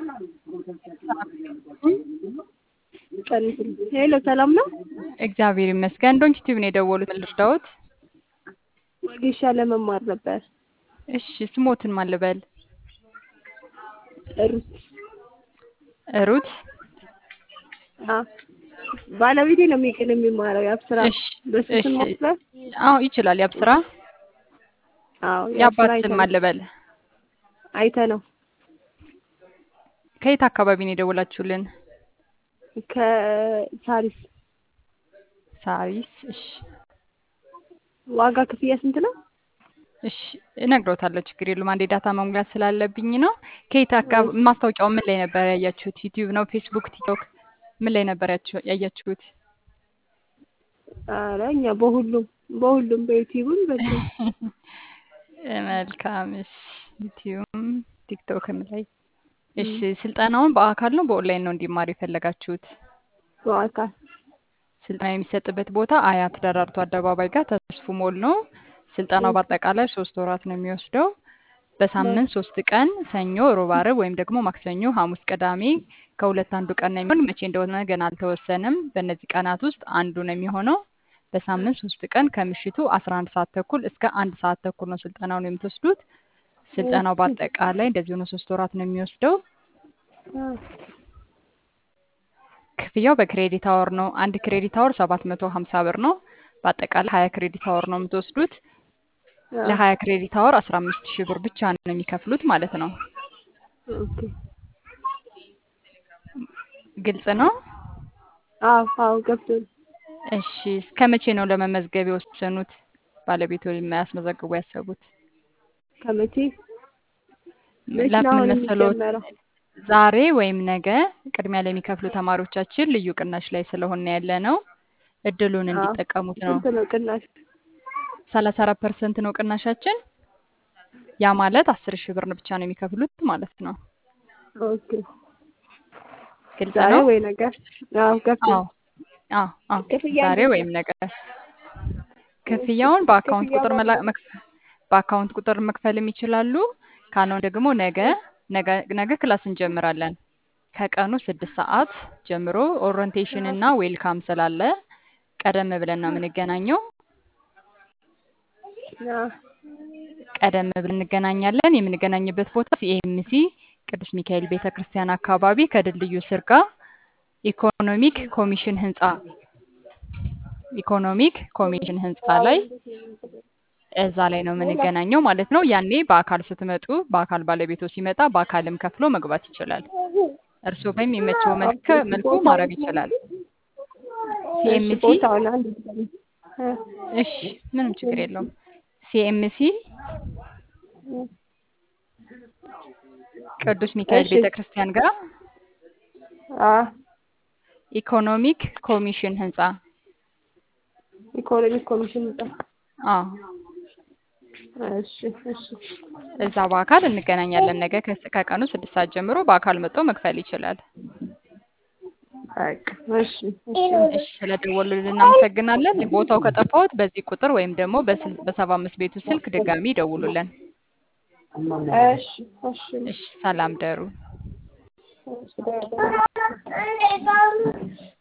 ሄሎ ሰላም ነው? እግዚአብሔር ይመስገን። ዶንኪ ቲዩብ ነው የደወሉት። ምን ልርዳዎት? ወጌሻ ለመማር ነበር። እሺ ስሞትን ማን ልበል? ሩት ሩት። አ ባለቤቴ ነው የሚቀል የሚማረው የአብስራ እሺ በሱ እሺ። ስም ማስበር አዎ ይችላል። ያብስራ አዎ የአባት አይተ ስም ነው ማን ልበል? አይተ ነው ከየት አካባቢ ነው የደወላችሁልን? ከሳሪስ ሳሪስ። እሺ ዋጋ ክፍያ ስንት ነው? እሺ እነግሮታለሁ። ችግር የለውም። አንዴ ዳታ መሙላት ስላለብኝ ነው። ከየት አካባቢ ማስታወቂያው ምን ላይ ነበር ያያችሁት? ዩቲዩብ ነው? ፌስቡክ፣ ቲክቶክ ምን ላይ ነበር ያችሁ- ያያችሁት? ኧረ እኛ በሁሉም በሁሉም በዩቲዩብም በዚህ መልካም። እሺ ዩቲዩብም ቲክቶክም ላይ እሺ። ስልጠናውን በአካል ነው በኦንላይን ነው እንዲማር የፈለጋችሁት? በአካል ስልጠና የሚሰጥበት ቦታ አያት ደራርቱ አደባባይ ጋር ተስፉ ሞል ነው። ስልጠናው በአጠቃላይ ሶስት ወራት ነው የሚወስደው። በሳምንት ሶስት ቀን ሰኞ፣ ሮብ፣ ዓርብ ወይም ደግሞ ማክሰኞ፣ ሐሙስ፣ ቅዳሜ ከሁለት አንዱ ቀን ነው የሚሆን። መቼ እንደሆነ ገና አልተወሰነም። በእነዚህ ቀናት ውስጥ አንዱ ነው የሚሆነው። በሳምንት ሶስት ቀን ከምሽቱ 11 ሰዓት ተኩል እስከ አንድ ሰዓት ተኩል ነው ስልጠናውን የምትወስዱት። ስልጠናው በአጠቃላይ እንደዚህ ሆኖ ሶስት ወራት ነው የሚወስደው። ክፍያው በክሬዲት አወር ነው። አንድ ክሬዲት አወር 750 ብር ነው። በአጠቃላይ 20 ክሬዲት አወር ነው የምትወስዱት። ለ20 ክሬዲት አወር 15 ሺህ ብር ብቻ ነው የሚከፍሉት ማለት ነው። ኦኬ ግልጽ ነው። አዎ አዎ ገብቶኝ እሺ እስከ መቼ ነው ለመመዝገብ የወሰኑት? ባለቤቱ የሚያስመዘግቡ ያሰቡት? ከመቼ መቼ ነው ለምን አሁን መሰሎት? የሚጀመረው? ዛሬ ወይም ነገ ቅድሚያ ለሚከፍሉ ተማሪዎቻችን ልዩ ቅናሽ ላይ ስለሆነ ያለ ነው። እድሉን አዎ እንዲጠቀሙት ነው። ስንት ነው ቅናሽ? ሰላሳ አራት ፐርሰንት ነው ቅናሻችን። ያ ማለት አስር ሺህ ብር ብቻ ነው የሚከፍሉት ማለት ነው። ኦኬ ግልጽ ዛሬ ነው። ወይ ነገ? አዎ ገብቶኝ አዎ አዎ አዎ ክፍያ ዛሬ እንዴት ወይም ነው? ነገ ክፍያውን በአካውንት ክፍያ ቁጥር መላ በአካውንት መክፈ- በአካውንት ቁጥር መክፈልም ይችላሉ። ካልሆነ ደግሞ ነገ ነገ ነገ ክላስ እንጀምራለን ከቀኑ ስድስት ሰዓት ጀምሮ ኦሪንቴሽን እና ዌልካም ስላለ ቀደም ብለን ነው የምንገናኘው። አዎ ቀደም ብለን እንገናኛለን። የምንገናኝበት ቦታ ሲኤምሲ ቅዱስ ሚካኤል ቤተ ክርስቲያን አካባቢ ከድልድዩ ስር ጋር ኢኮኖሚክ ኮሚሽን ህንፃ ኢኮኖሚክ ኮሚሽን ህንፃ ላይ እዛ ላይ ነው የምንገናኘው ማለት ነው። ያኔ በአካል ስትመጡ በአካል ባለቤቶ ሲመጣ በአካልም ከፍሎ መግባት ይችላል። እርስዎ በሚመቸው መልክ ኦኬ መልኩ ቦታው ማድረግ ይችላል። እሺ ሲኤምሲ ቦታውን አንድ ጊዜ እ እሺ፣ ምንም ችግር የለውም። ሲኤምሲ ቅዱስ ሚካኤል እሺ ቤተ ክርስቲያን ጋር አ ኢኮኖሚክ ኮሚሽን ህንፃ ኢኮኖሚክ ኮሚሽን ህንጻ አዎ እሺ እሺ እዛ በአካል እንገናኛለን። ነገ ከስ- ከቀኑ ስድስት ሰዓት ጀምሮ በአካል መጥቶ መክፈል ይችላል። በቃ እሺ እሺ እሺ ስለደወሉልን እናመሰግናለን። ቦታው ከጠፋዎት በዚህ ቁጥር ወይም ደግሞ በስል- በሰባ አምስት ቤቱ ስልክ ድጋሚ ይደውሉልን። እሺ እሺ እሺ ሰላም ደሩ። እሺ